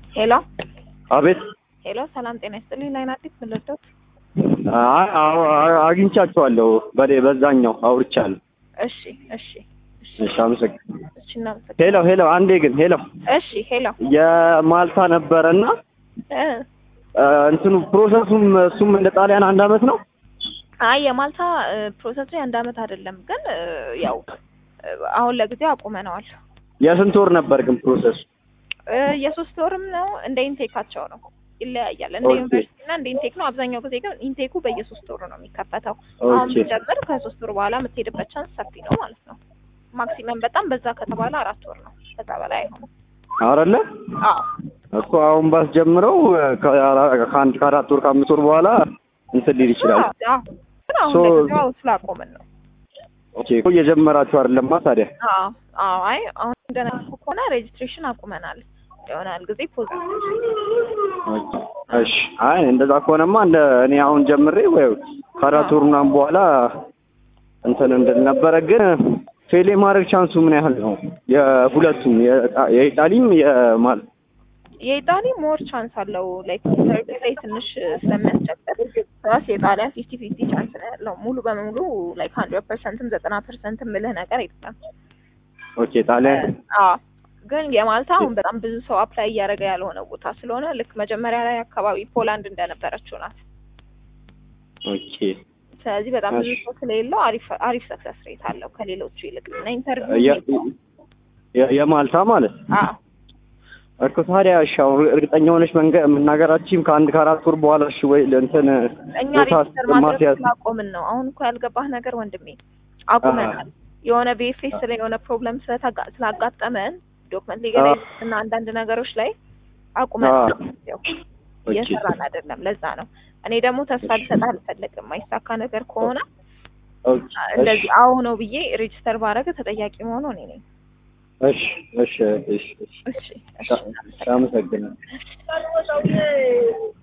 ሄሎ አቤት ሄሎ፣ ሰላም ጤና ይስጥልኝ። ላይን አዲስ ምን ልርዳዎት? አይ አዎ፣ አግኝቻቸዋለሁ። በሌ በዛኛው አውርቻለሁ። እሺ እሺ እሺ እሺ፣ አመሰግናለሁ። እሺ እናመሰግናለን። ሄሎ ሄሎ፣ አንዴ ግን ሄሎ፣ እሺ ሄሎ የማልታ ነበረና እ እንትኑ ፕሮሰሱም እሱም እንደ ጣሊያን አንድ አመት ነው። አይ የማልታ ፕሮሰስ ላይ አንድ አመት አይደለም፣ ግን እ ያው እ አሁን ለጊዜው አቁመነዋል። የስንት ወር ነበር ግን ፕሮሰሱ? እ የሶስት ወርም ነው እንደ ኢንቴካቸው ነው ይለያያል። እንደ ኦኬ። ዩኒቨርሲቲ እና እንደ ኢንቴክ ነው። አብዛኛው ጊዜ ግን ኢንቴኩ በየሶስት ወሩ ነው የሚከፈተው። አሁን ኦኬ ብትጀምር ከሶስት ወር በኋላ የምትሄድበት ቻንስ ሰፊ ነው ማለት ነው። ማክሲመም በጣም በዛ ከተባለ አራት ወር ነው፣ ከዛ በላይ አይሆንም። አረለ አዎ እኮ አሁን ባስጀምረው ከአራ- ከአንድ ከአራት ወር ከአምስት ወር በኋላ እንትን ሊል ይችላል። አዎ፣ አዎ። ግን አሁን ሶ- ለጊዜው ስላቆምን ነው። ኦኬ እኮ እየጀመራችሁ አይደለማ ታዲያ? አዎ አዎ። አይ አሁን እንደነገርኩህ ከሆነ ሬጅስትሬሽን አቁመናል። የሆናል ጊዜ ፖዝ ኦኬ እሺ። አይ እንደዛ ከሆነማ እንደ እኔ አሁን ጀምሬ ወይ ከአራት ወር ምናምን በኋላ እንትን እንድል ነበረ። ግን ፌሌ ማድረግ ቻንሱ ምን ያህል ነው? የሁለቱም የጣ- የኢጣሊም የማል የኢጣሊ ሞር ቻንስ አለው። ላይክ ሰርቪስ ላይ ትንሽ ስለሚያስቸግር ራስ የጣሊያን ፊፍቲ ፊፍቲ ቻንስ ነው ያለው። ሙሉ በሙሉ ላይክ ሀንድረድ ፐርሰንትም ዘጠና ፐርሰንትም ምልህ ነገር የለም። ኦኬ ጣሊያን አዎ ግን የማልታ አሁን በጣም ብዙ ሰው አፕላይ እያደረገ ያልሆነ ቦታ ስለሆነ ልክ መጀመሪያ ላይ አካባቢ ፖላንድ እንደነበረችው ናት። ኦኬ ስለዚህ በጣም ብዙ እሺ። ሰው ስለሌለው አሪፍ አሪፍ ሰክሰስ ሬት አለው ከሌሎቹ ይልቅ እና ኢንተርቪው የ- የ- የማልታ ማለት አዎ እኮ ታዲያ እሺ፣ አሁን እርግጠኛ ሆነች መንገ- መናገራችሁም ከአንድ ከአራት ወር በኋላ እሺ ወይ እንትን እኛ ቦታ ሬጅስተር ማድረግ ማስያዝ ስላቆምን ነው። አሁን እኮ ያልገባህ ነገር ወንድሜ አቁመናል። የሆነ ቤፌስ ላይ የሆነ ፕሮብለም ስለተጋ- ስላጋጠመን ዶክመንት ሊገላ እና አንዳንድ ነገሮች ላይ አቁመናል። ያው እየሰራን አይደለም። ለዛ ነው እኔ ደግሞ ተስፋ ልሰጥ አልፈልግም። ማይሳካ ነገር ከሆነ ኦኬ፣ እንደዚህ አዎ ነው ብዬ ሬጅስተር ባረገ ተጠያቂ መሆኑ እኔ ነኝ። እሺ እሺ እሺ እሺ እሺ እሺ አመሰግናለሁ።